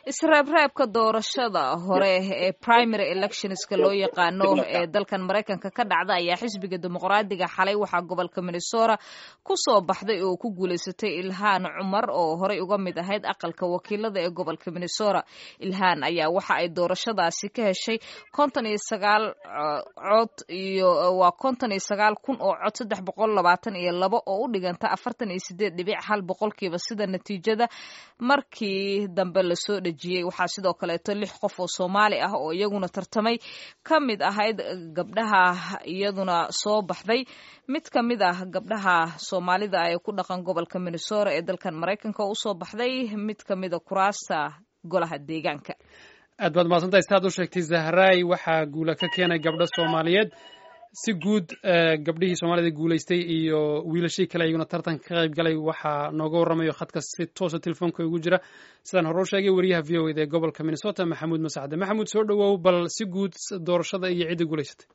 isreebreebka doorashada hore ee primary electionska loo yaqaano ee dalkan maraykanka ka dhacda ayaa xisbiga dimuqraadiga xalay waxaa gobolka minnesota ku soo baxday oo ku guulaysatay ilhaan cumar oo horey uga mid ahayd aqalka wakiilada ee gobolka minnesota ilhaan ayaa waxa ay doorashadaasi ka heshay konton iyo sagaal cod iyo waa konton iyo sagaal kun oo cod saddex boqol labaatan iyo labo oo u dhiganta afartan iyo sideed dhibic hal boqolkiiba sida natiijada markii dambe lasoo dhejiyey waxaa sidoo kaleeto lix qof oo soomaali ah oo iyaguna tartamay ka mid ahayd gabdhaha iyaduna soo baxday mid ka mid ah gabdhaha soomaalida ee ku dhaqan gobolka minnesota ee dalkan maraykanka oo usoo baxday mid ka mida kuraasta golaha deegaanka aad baad mahadsantahay sidaad u sheegtay zahraay waxaa guula ka keenay gabdho soomaaliyeed si guud gabdhihii soomaalida guulaystay iyo wiilashii kale iyaguna tartanka ka qayb galay waxaa nooga warramayo khadka si toosa telefoonka ugu jira sidaan hore u sheegay wariyaha v o eda ee gobolka minnesota maxamuud masacde maxamuud soo dhowow bal si guud doorashada iyo cidda guulaysatay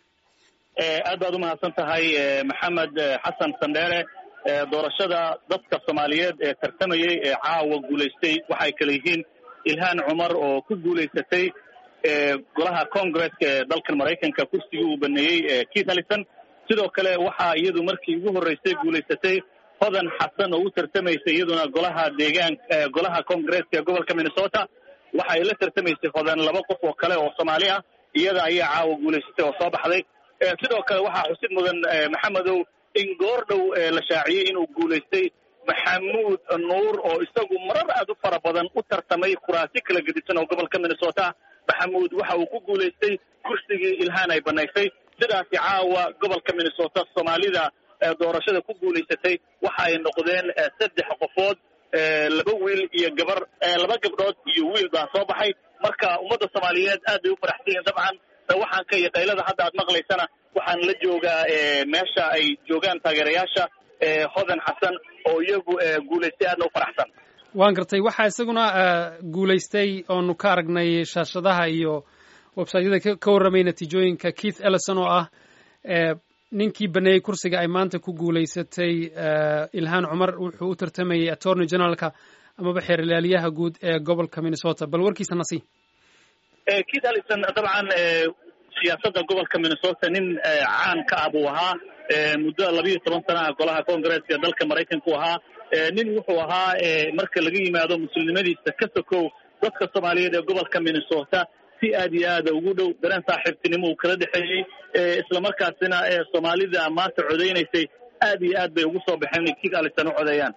aad baad u mahadsan tahay maxamed xasan sandheere doorashada dadka soomaaliyeed ee tartamayey ee caawa guulaystay waxay kale yihiin ilhaan cumar oo ku guulaysatay golaha congresska ee dalkan maraykanka kursigii uu baneeyey keith allison sidoo kale waxaa iyadu markii ugu horreysay guulaysatay hodan xasan oo u tartamaysay iyaduna golaha deegaan golaha congresska ee gobolka minnesota waxa ay la tartamaysay hodan laba qof oo kale oo soomaali ah iyada ayaa caawa guulaysatay oo soo baxday sidoo kale waxaa xusid mudan maxamedow in goor dhow la shaaciyey inuu guulaystay maxamuud nuur oo isagu marar aad u fara badan u tartamay kuraasi kala gedisan oo gobolka minnesota maxamuud waxa uu ku guulaystay kursigii ilhaan ay banaysay sidaasi caawa gobolka minnesota soomaalida doorashada ku guulaysatay waxa ay noqdeen saddex qofood laba wiil iyo gabar laba gabdhood iyo wiil baa soo baxay marka ummadda soomaaliyeed aad bay u faraxsan yihiin dabcan waxaan ka iyo qaylada hadda aad maqlaysana waxaan la joogaa meesha ay joogaan taageerayaasha hodan xasan oo iyagu guulaystay aadna u faraxsan waan gartay waxaa isaguna guulaystay oonu ka aragnay shaashadaha iyo websaytyada ka warramay natiijooyinka keith ellison oo ah ninkii baneeyey kursiga ay maanta ku guulaysatay ilhaan cumar wuxuu u tartamayey attorney generalka amaba xeer ilaaliyaha guud ee gobolka minnesota bal warkiisa nasi keith ellison dabcan siyaasadda gobolka minnesota nin caan ka ah buu ahaa muddo labiiyo toban sanaha golaha congresska dalka maraykanka u ahaa nin wuxuu ahaa marka laga yimaado muslimnimadiisa ka sokow dadka soomaaliyeed ee gobolka minnesota si aad iyo aada ugu dhow dareen saaxiibtinimo uu kala dhexeeyey islamarkaasina soomaalida maanta codeynaysay aad iyo aad bay ugu soo baxeen inay keith allison u codeeyaan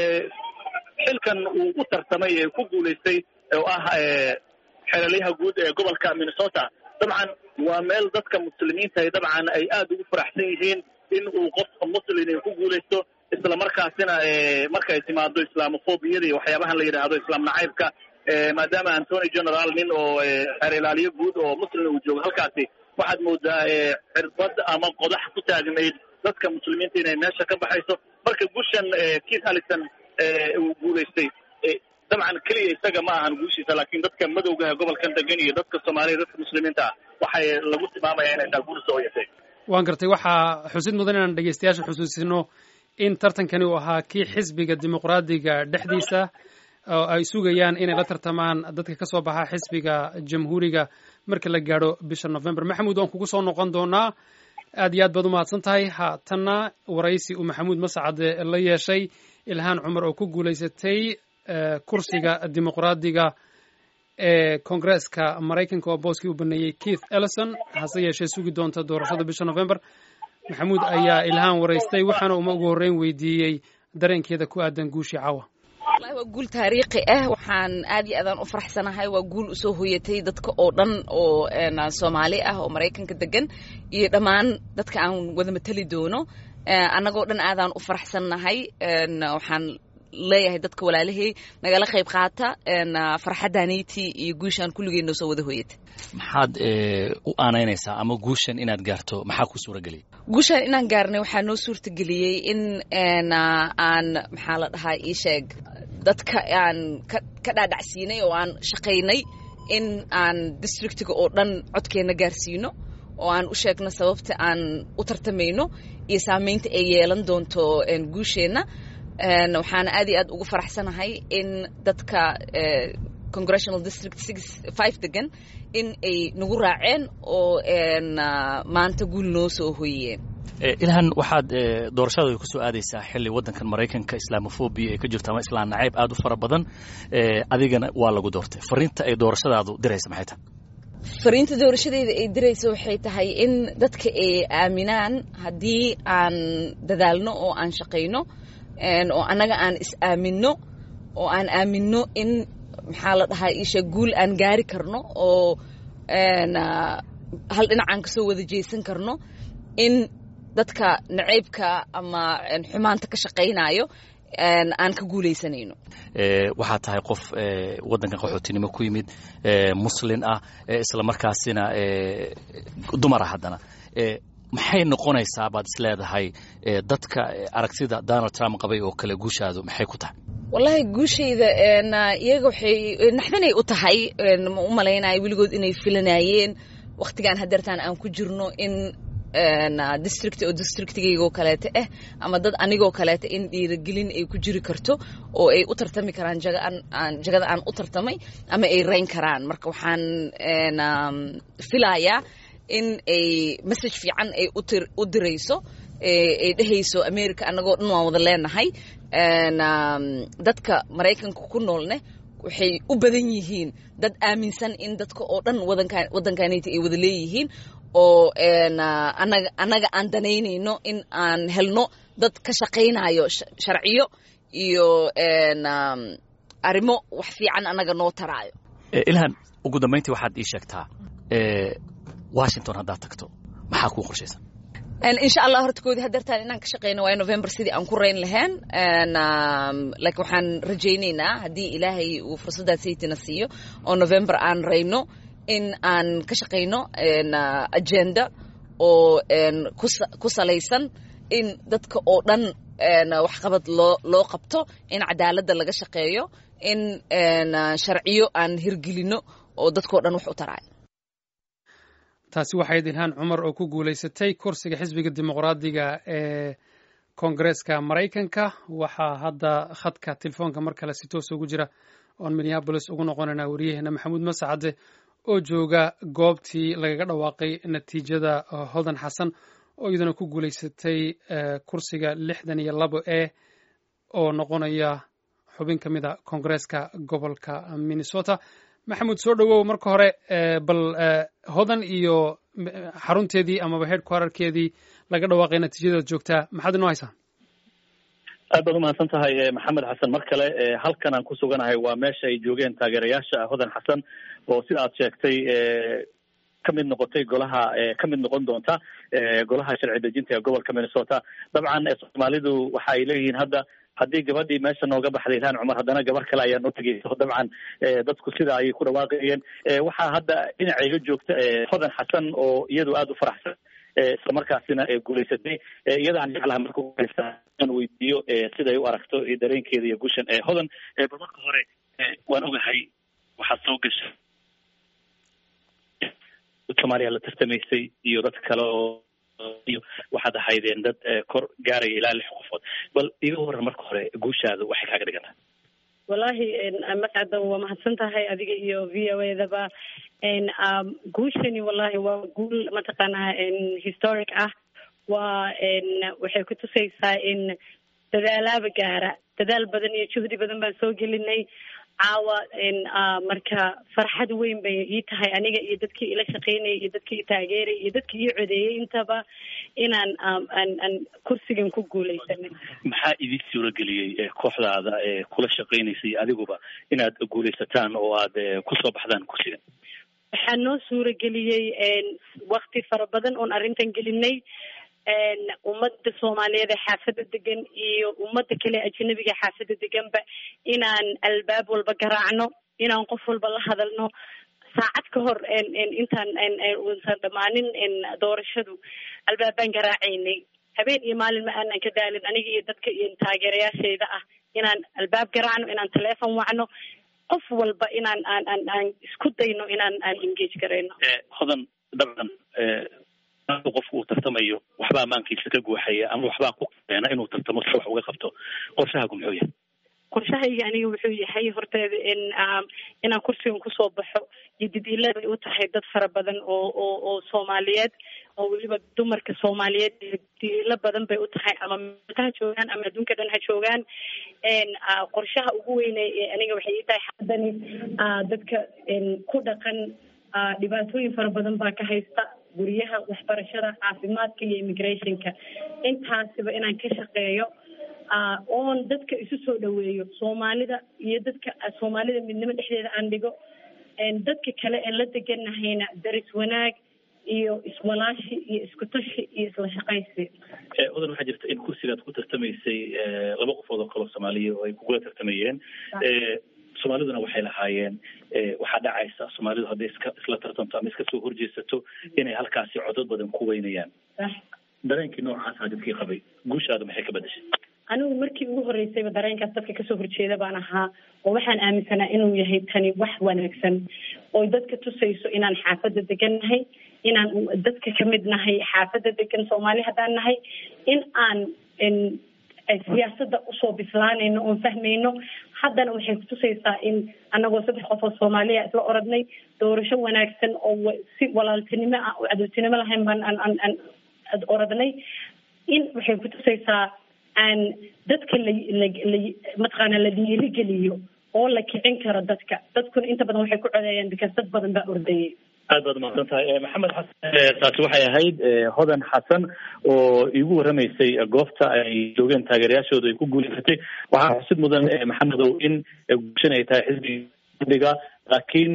xilkan uu u tartamay ee ku guulaystay oo ah xeelaliyaha guud ee gobolka minnesota dabcan waa meel dadka muslimiinta ay dabcan ay aada ugu faraxsan yihiin in uu qof muslin ay ku guulaysto isla markaasina markay timaado islaamofobiyada iyo waxyaabahan la yidhaahdo islaam nacaybka maadaama antony general nin oo xeer ilaaliyo guud oo muslim uu joogo halkaasi waxaad moodaa cirbad ama qodax ku taagnayd dadka muslimiinta inay meesha ka baxayso marka gushan keith allison uu guulaystay dabcan keliya isaga ma ahan guushiisa laakiin dadka madowgaha gobolkan degan iyo dadka soomaaliya dadka muslimiinta ah waxay lagu tilmaamaya inay taa guul soo yatay waan gartay waxaa xusid mudan inaan dhegeystayaasha xusuusino in tartankani uu ahaa kii xisbiga dimuqraadiga dhexdiisa oo ay sugayaan inay la tartamaan dadka ka soo baxa xisbiga jamhuuriga marka la gaadho bisha november maxamuud waan kugu soo noqon doonaa aad iyo aad baad u mahadsan tahay haatanna waraysi uu maxamuud mascade la yeeshay ilhaan cumar oo ku guulaysatay kursiga dimuqraadiga ee koongreeska maraykanka oo booskii u baneeyey keith ellison hase yeeshee sugi doonta doorashada bisha november maxamuud ayaa ilhaan waraystay waxaana uma ugu horreyn weydiiyey dareenkeeda ku aadan guushii caawa wallahi waa guul taariikhi ah waxaan aad iyo aadaan u faraxsanahay waa guul usoo hoyatay dadka oo dhan oo soomaali ah oo maraykanka degan iyo dhammaan dadka aan wada mateli doono annagoo dhan aadaan u faraxsannahay waxaan leeyahay dadka walaalahey nagala qayb qaata farxaddaanayti iyo guushaan kulligeenno soo wada hoyata maxaad u aanaynaysaa ama guushan inaad gaarto maxaa ku suurageliyay guushaan inaan gaarnay waxaa noo suurtageliyey in aan maxaa la dhahaa ii sheeg dadka aan ka dhaadhacsiinay oo aan shaqaynay in aan districtiga oo dhan codkeenna gaarsiino oo aan u sheegno sababta aan u tartamayno iyo saamaynta ay yeelan doonto guusheenna waxaana aad iyo aad ugu faraxsanahay in dadka congressional district six five degan in ay nagu raaceen oo maanta guul noo soo hoyiyeen ilhan waxaad doorashada kusoo aadaysaa xilli waddankan maraykanka islaamofobia ay ka jirto ama islaan nacayb aad u fara badan adigana waa lagu doortay fariinta ay doorashadaadu diraysa maxay tahay fariinta doorashadeyda ay diraysa waxay tahay in dadka ay aaminaan haddii aan dadaalno oo aan shaqayno oo annaga aan is aaminno oo aan aaminno in maxaa la dhahaa isha guul aan gaari karno oo hal dhinacaan kasoo wada jeesan karno in dadka nacaybka ama xumaanta ka shaqaynayo aan ka guulaysanayno waxaa tahay qof waddankan qaxootinimo ku yimid muslin ah isla markaasina dumar ah haddana maxay noqonaysaa baad is leedahay dadka aragtida donald trump qabay oo kale guushaadu maxay ku tahay wallahi guushayda iyaga waxay naxdanay u tahay ma u malaynayo weligood inay filanayeen wakhtigaan hadeertaan aan ku jirno in district oo districtigaygoo kaleeta ah ama dad anigoo kaleeta in dhiiragelin ay ku jiri karto oo ay u tartami karaan jagada aan u tartamay ama ay rayn karaan marka waxaan filayaa in ay message fiican ay u dirayso ay dhehayso america annagoo dhan waan wada leenahay dadka maraykanka ku noolne waxay u badan yihiin dad aaminsan in dadka oo dhan waddankanayta ay wada leeyihiin oo annaga aan danaynayno in aan helno dad ka shaqaynayo sharciyo iyo arrimo wax fiican annaga noo taraayo ilhan ugu dambayntii waxaad ii sheegtaa washington haddaad tagto maxaa kuu qorshaysan insha allah horta koodii hadeertaan inaan ka shaqeyno waayo november sidii aan ku rayn lahayn laakiin waxaan rajaynaynaa haddii ilaahay uu fursaddaas saytina siiyo oo november aan rayno in aan ka shaqayno agenda oo ku salaysan in dadka oo dhan waxqabad loo loo qabto in cadaaladda laga shaqeeyo in sharciyo aan hirgelino oo dadkao dhan wax u taraayo taasi waxay ilhaan cumar oo ku guulaysatay kursiga xisbiga dimuqraadiga ee koongareeska maraykanka waxaa hadda khadka telefoonka mar kale si toos ugu jira oon minneabolis ugu noqonaynaa waryaheena maxamuud masacade oo jooga goobtii lagaga dhawaaqay natiijada hodan xasan oo iyaduna ku guulaysatay kursiga lixdan iyo labo e oo noqonaya xubin ka mid a koongareeska gobolka minnesota maxamuud soo dhowow marka hore bal hodan iyo xarunteedii amaba headquarterkeedii laga dhawaaqay natiijadeed joogtaa maxaad inoo haysaa aad baad umahadsan tahay maxamed xasan mar kale halkan aan ku suganahay waa meesha ay joogeen taageerayaasha hodan xasan oo sida aad sheegtay ka mid noqotay golaha ka mid noqon doonta golaha sharci dejinta ee gobolka minnesota dabcan soomaalidu waxa ay leeyihiin hadda haddii gabadhii meesha nooga baxday ilhaan cumar haddana gabar kale ayaa noo tegeyso dabcan dadku sida ayay ku dhawaaqayeen waxaa hadda dhinacayga joogta hodan xasan oo iyadu aada u faraxsan isla markaasina guulaysatay iyada aan jeclaha marka aan weydiiyo siday u aragto dareenkeeda iyo gushan hodan bal marka hore waan ogahay waxaad soo gashay soomaaliya la tartamaysay iyo dad kale oo iyo waxaad ahaydeen dad kor gaaraya ilaa lix qofood bal iga waran marka hore guushaada waxay kaaga dhigan tahay wallahi mascada waa mahadsan tahay adiga iyo v o edaba guushani wallahi waa guul mataqaanaa historic ah waa waxay kutusaysaa in dadaalaaba gaara dadaal badan iyo juhdi badan baan soo gelinay caawa marka farxad weyn bay ii tahay aniga iyo dadkii ila shaqeynayay iyo dadkii taageerayay iyo dadkii ii codeeyey intaba inaan aan kursigan ku guuleysanay maxaa idin suurageliyey kooxdaada kula shaqeynaysay adiguba inaad guuleysataan oo aad kusoo baxdaan kursigan waxaa noo suurageliyey wakti fara badan oon arrintan gelinay ummadda soomaaliyeed ee xaafadda degan iyo ummadda kale ajanabiga xaafadda deganba inaan albaab walba garaacno inaan qof walba la hadalno saacad ka hor intaan uusan dhammaanin doorashadu albaabaan garaacaynay habeen iyo maalin ma aanan ka daalin aniga iyo dadka iyo taageerayaashayda ah inaan albaab garaacno inaan teleefon wacno qof walba inaan aan aan aan isku dayno inaan aan engage garayno hodan dabcan qofku uu tartamayo waxbaa maankiisa ka guuxaya ama waxbaa ku keena inuu tartamo si wax uga qabto qorshahaagu muxuu yahay qorshahayga aniga wuxuu yahay horteeda in inaan kursigan kusoo baxo iyo did-ila bay u tahay dad fara badan oo oo oo soomaaliyeed oo weliba dumarka soomaaliyeed did-ilo badan bay u tahay ama ha joogaan ama adduunka dhan ha joogaan qorshaha ugu weyne aniga waxay ii tahay xaddani dadka ku dhaqan dhibaatooyin fara badan baa ka haysta guryaha waxbarashada caafimaadka iyo immigrationka intaasiba inaan ka shaqeeyo oon dadka isu soo dhaweeyo soomaalida iyo dadka soomaalida midnimo dhexdeeda aan dhigo dadka kale ee la deganahayna daris wanaag iyo iswalaashi iyo isku tashi iyo isla shaqaysi odan waxaa jirta in kursigaad ku tartamaysay laba qofood oo kaloo soomaaliya oo ay kugula tartamayeen soomaaliduna waxay lahaayeen waxaa dhacaysa soomaalidu hadday iska isla tartamto ama iska soo horjeesato inay halkaasi codod badan ku weynayaan dareenkii noocaasa dadkii qabay guushaada maxay ka bedashay anigu markii ugu horreysayba dareenkaas dadka kasoo horjeeda baan ahaa oo waxaan aaminsanaa inuu yahay tani wax wanaagsan oo dadka tusayso inaan xaafadda degan nahay inaan dadka kamid nahay xaafadda degan soomaali haddaan nahay in aan siyaasadda usoo bislaanayno oon fahmayno haddana waxay kutusaysaa in anagoo saddex qof oo soomaaliya isla oradnay doorasho wanaagsan oo si walaaltinimo ah oo cadowtinimo lahayn baan aan aan aan oradnay in waxay kutusaysaa aan dadka la la la mataqaana la dhiirigeliyo oo la kicin karo dadka dadkuna inta badan waxay ku codeeyaan because dad badan baa ordayay aad baad umaqsan tahay maxamed xasan taasi waxay ahayd hodan xasan oo iigu warramaysay goobta ay joogeen taageerayaashooda ay ku guuleysatay waxaa xusid mudan maxamedow in guushan ay tahay xisbiga laakiin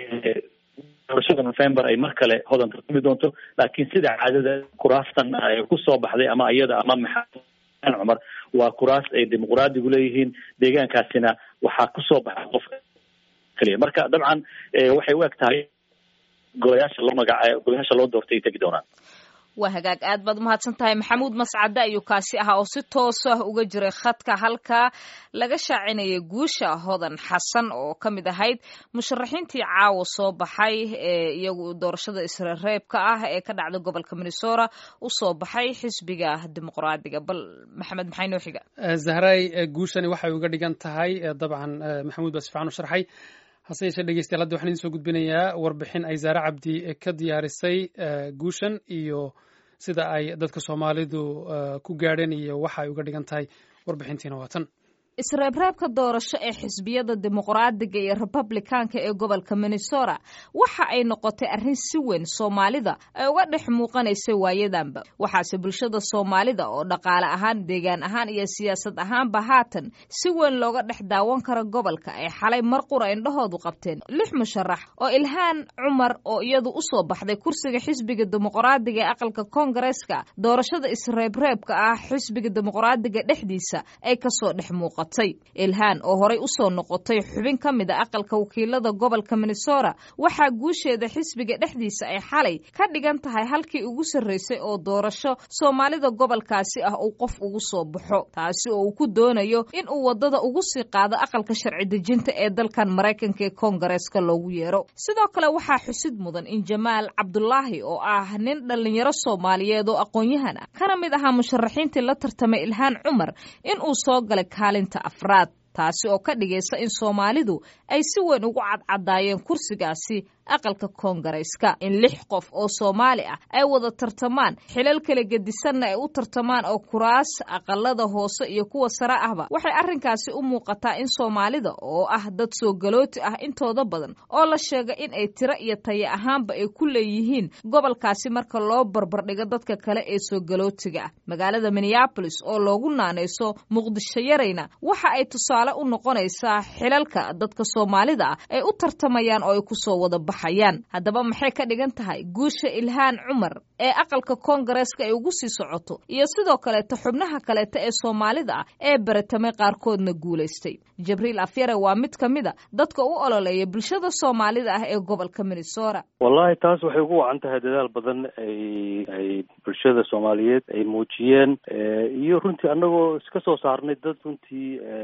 doorashada november ay mar kale hodan tartami doonto laakiin sida caadada kuraastan kusoo baxday ama iyada ama maxamed cumar waa kuraas ay dimuqraadigu leeyihiin deegaankaasina waxaa kusoo baxa qof keliya marka dabcan waxay u eg tahay golayaasha loo magaca golayaasha loo doortay ay tegi doonaan waa hagaag aad baad umahadsan tahay maxamuud mascade ayuu kaasi ahaa oo si toos ah uga jiray khadka halkaa laga shaacinayay guusha hodan xasan oo ka mid ahayd musharaxiintii caawa soo baxay ee iyagu doorashada isreereebka ah ee ka dhacda gobolka minnesota usoo baxay xisbiga dimuqraadiga bal maxamed maxay noo xiga zahray guushani waxay uga dhigan tahay dabcan maxamuud baa si fiican u sharxay hase yeeshee dhegeystayaal hadda waxaan idin soo gudbinayaa warbixin ay zaare cabdi ka diyaarisay guushan iyo sida ay dadka soomaalidu ku gaadheen iyo waxa ay uga dhigan tahay warbixintiina waa tan isreebreebka doorasho ee xisbiyada dimuqraadiga iyo republikaanka ee gobolka minnesota waxa ay noqotay arrin si weyn soomaalida ay uga dhex muuqanaysay waayadanba waxaase bulshada soomaalida oo dhaqaale ahaan deegaan ahaan iyo siyaasad ahaanba haatan si weyn looga dhex daawan karo gobolka ay xalay mar qura indhahoodu qabteen lix musharax oo ilhaan cumar oo iyadu usoo baxday kursiga xisbiga dimuqraadiga ee aqalka koongareeska doorashada isreebreebka ah xisbiga dimuqraadiga dhexdiisa ay kasoo dhex muuqan ilhaan oo horay usoo noqotay xubin ka mid a aqalka wakiilada gobolka minnesota waxaa guusheeda xisbiga dhexdiisa ay xalay ka dhigan tahay halkii ugu sarreysay oo doorasho soomaalida gobolkaasi ah uu qof ugu soo baxo taasi oo uu ku doonayo in uu wadada ugu sii qaado aqalka sharci dejinta ee dalkan maraykanka ee koongareeska loogu yeero sidoo kale waxaa xusid mudan in jamaal cabdulaahi oo ah nin dhallinyaro soomaaliyeed oo aqoon-yahan ah kana mid ahaa musharaxiintii la tartamay ilhaan cumar in uu soo galay kaalinta afraad taasi oo ka dhigaysa in soomaalidu ay si weyn ugu cadcadaayeen kursigaasi aqalka koongareyska in lix qof oo soomaali ah ay wada tartamaan xilal kala gedisanna ay u tartamaan oo kuraas aqalada hoose iyo kuwa sare ahba waxay arrinkaasi u muuqataa in soomaalida oo ah dad soo galooti ah intooda badan oo la sheega in ay tiro iyo tayo ahaanba ay ku leeyihiin gobolkaasi marka loo barbardhigo dadka kale ee soo galootiga ah magaalada minneabolis oo loogu naanayso muqdisho yarayna waxa ay tusaale u noqonaysaa xilalka dadka soomaalida ah ay u tartamayaan oo ay kusoo wada haddaba maxay ka dhigan tahay guusha ilhaan cumar ee aqalka koongareeska ay ugu sii socoto iyo sidoo kaleeta xubnaha kaleeta ee soomaalida ah ee baratamay qaarkoodna guulaystay jibriil afyare waa mid ka mid a dadka u ololeeya bulshada soomaalida ah ee gobolka minnesota wallahi taas waxay ugu wacan tahay dadaal badan ay ay bulshada soomaaliyeed ay muujiyeen iyo runtii annagoo iska soo saarnay dad runtii dalkan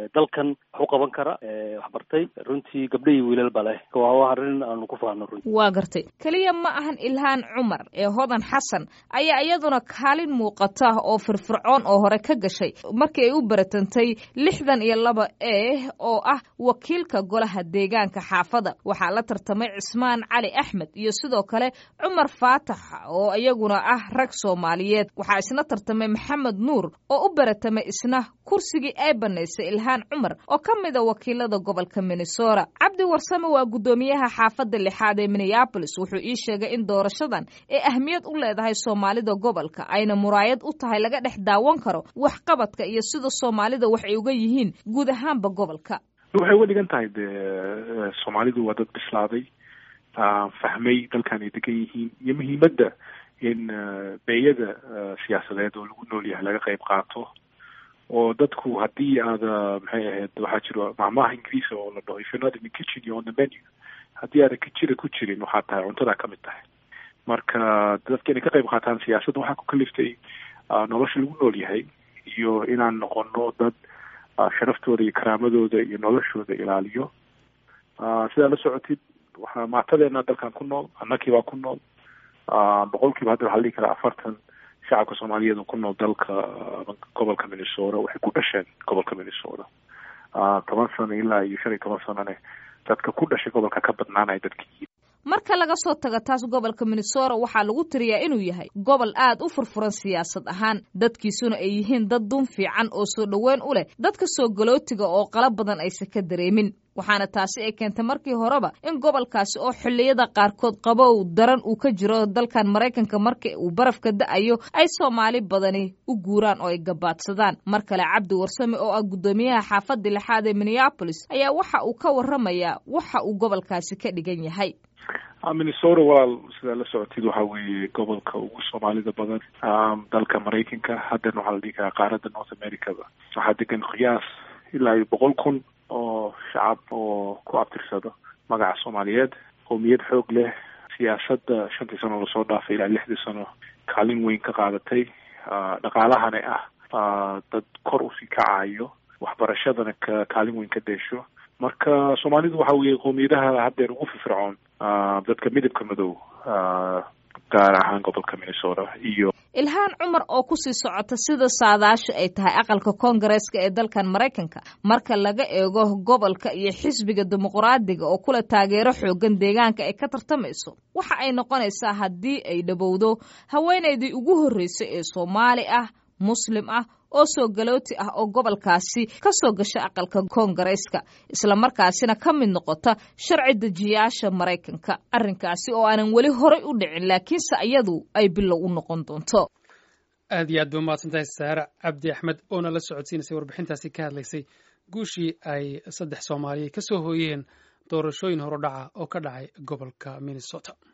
badan wax u qaban kara wax bartay runtii gabdho iyo wiilal ba leh waa arrin aanu ku faano runtii waa gartay keliya ma ahan ilhaan cumar ee hodan xasan ayaa iyaduna kaalin muuqata oo firfircoon oo hore ka gashay markii ay u baratantay lixdan iyo laba e oo ah wakiilka golaha deegaanka xaafada waxaa la tartamay cismaan cali axmed iyo sidoo kale cumar faatax oo iyaguna ah rag soomaaliyeed waxaa isna tartamay maxamed nuur oo u baratamay isna kursigii ay banaysay ilhaan cumar oo ka mida wakiilada gobolka minnesota cabdi warsame waa guddoomiyaha xaafadda lixaad ee minneabolis wuxuu ii sheegay in doorashadan ay ahmiyad u leedahay soomaalida gobolka ayna muraayad u tahay laga dhex daawan karo waxqabadka iyo sida soomaalida wax ay uga yihiin guud ahaanba gobolka waxay uga dhigan tahay de soomaalidu waa dad bislaaday fahmay dalkan ay degan yihiin iyo muhiimadda in beeyada siyaasadeed oo lagu nool yahay laga qayb qaato oo dadku haddii aada maxay ahayd waxaa jiro maamaha ingiriisa oo la dhaho if you're not in the kitchen you're on the menu haddii aadan kijira ku jirin waxaa tahay cuntadaa ka mid tahay marka dadka inay ka qayb qaataan siyaasadda waxaa ku kaliftay nolosha lagu nool yahay iyo inaan noqono dad sharaftooda iyo karaamadooda iyo noloshooda ilaaliyo sidaa la socotid waxaa maatadeena dalkan ku nool annakii baa ku nool boqol kiiba hadda waxaa la dhihi karaa afartan shacabka soomaaliyeed oo ku nool dalka gobolka minnesota waxay ku dhasheen gobolka minnesota toban sano ilaa iyo shan iyo toban sanone dadka ku dhashay gobolka ka badnaanaya dadkii marka laga soo tago taas gobolka minnesota waxaa lagu tiriyaa inuu yahay gobol aad u furfuran siyaasad ahaan dadkiisuna ay yihiin dad dun fiican oo soo dhoweyn u leh dadka soo galootiga oo qala badan aysan ka dareemin waxaana taasi ay keentay markii horeba in gobolkaasi oo xilliyada qaarkood qabow daran uu ka jiro dalkan maraykanka marka uu barafka da-ayo ay soomaali badani u guuraan oo ay gabaadsadaan mar kale cabdi warsame oo ah guddoomiyaha xaafadda lixaad ee minneabolis ayaa waxa uu ka warramayaa waxa uu gobolkaasi ka dhigan yahay minnesota walaal sidaa la socotid waxa weeye gobolka ugu soomaalida badan dalka maraykanka haddana waxaa la dhihi karaa qaaradda north americada waxaa degan qiyaas ilaa iyo boqol kun oo shacab oo ku abtirsado magaca soomaaliyeed qowmiyad xoog leh siyaasadda shantii sano lasoo dhaafay ilaa lixdii sano kaalin weyn ka qaadatay dhaqaalahana ah dad kor usii kacayo waxbarashadana ka kaalin weyn ka deesho marka soomaalidu waxa weeye qowmiyadaha haddeer ugu firfircoon dadka midabka madow gaar ahaan gobolka minnesota iyo ilhaan cumar oo kusii socota sida saadaashu ay tahay aqalka koongareeska ee dalkan maraykanka marka laga eego gobolka iyo xisbiga dimuqraadiga oo kula taageero xoogan deegaanka ay ka tartamayso waxa ay noqonaysaa haddii ay dhowowdo haweenaydii ugu horreysay ee soomaali ah muslim ah oo soo galooti ah oo gobolkaasi ka soo gasha aqalka koongareeska islamarkaasina ka mid noqota sharci dejiyaasha maraykanka arrinkaasi oo aanan weli horay u dhicin laakiinse iyadu ay bilow u noqon doonto aad iyo aad ba umahadsantahay saare cabdi axmed oona la socodsiinaysay warbixintaasi ka hadlaysay guushii ay saddex soomaaliya ka soo hooyeen doorashooyin horodhaca oo ka dhacay gobolka minnesota